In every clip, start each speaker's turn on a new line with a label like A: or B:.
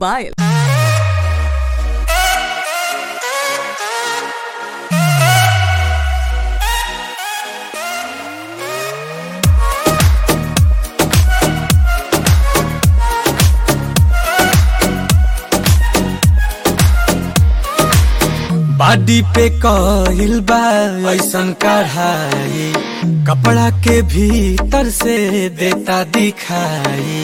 A: पायल
B: बाडी पे कइल बा ऐसन कढ़ाई कपड़ा के भीतर से देता दिखाई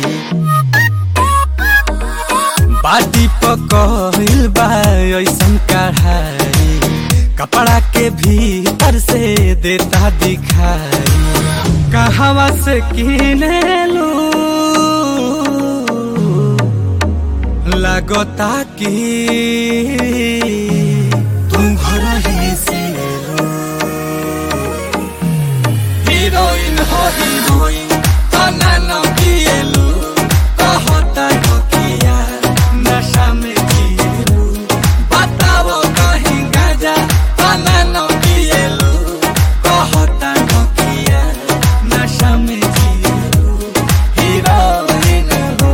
B: बाडी पे कइल बा ऐसन कढ़ाई कपड़ा के भीतर से देता दिखाई कहवा से किने लू लगता कि तुम घर ही से लो हीरोइन हो हीरोइन तना न पिएलु कहता हो किया नशा में जिएलु बताओ कहीं गाजा तना न पिएलु कहता हो किया नशा में जिएलु हीरोइन हो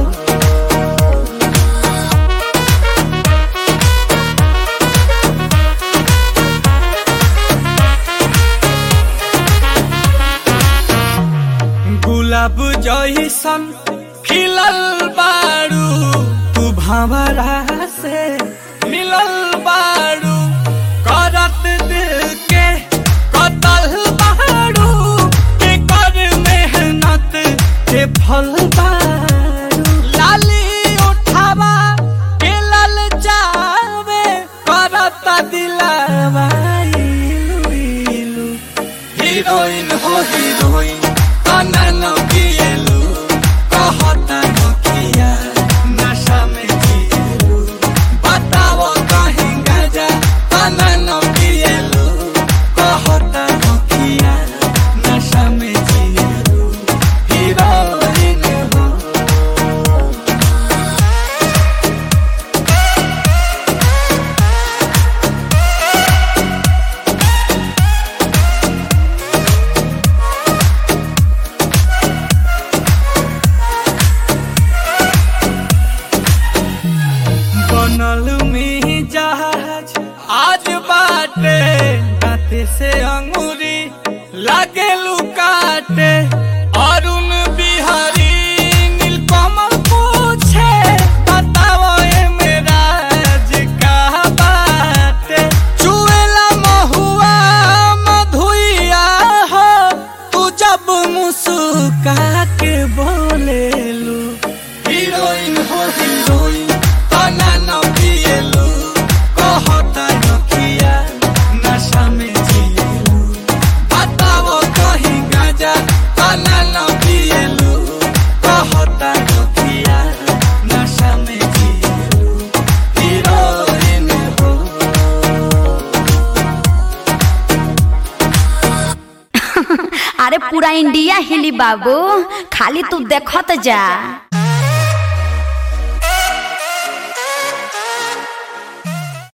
B: गुलाब जैसन खिलल बारू तू भंवरा से मिलल बारू करत दिल के कतल बारू के कर मेहनत के फल बारू लाली उठावा के लल जावे करत दिलावा इलू इलू हीरोइन हो हीरोइन तना न पिएलु कहता न किया नशा में जिएलु बताओ कहीं गाजा तना न पिएलु कहता न किया नशा में जिएलु हीरोइन हो बनल में जहाज आज बाटे दाते से अंगूरी लागे लुकाटे अरुण बिहारी नीलकमल पूछे बताओ ए मेरा का बाटे चुएला महुआ मधुइया हो तू जब मुस्का के बोलेलू हीरोइन हो हीरोइन तना न पिएलु कहता न किया नशा में जिएलु बताओ कहीं गाजा तना न पिएलु कहता न किया नशा में जिएलु हीरोइन हो
C: अरे पूरा इंडिया हिली बाबू खाली तू देखत जा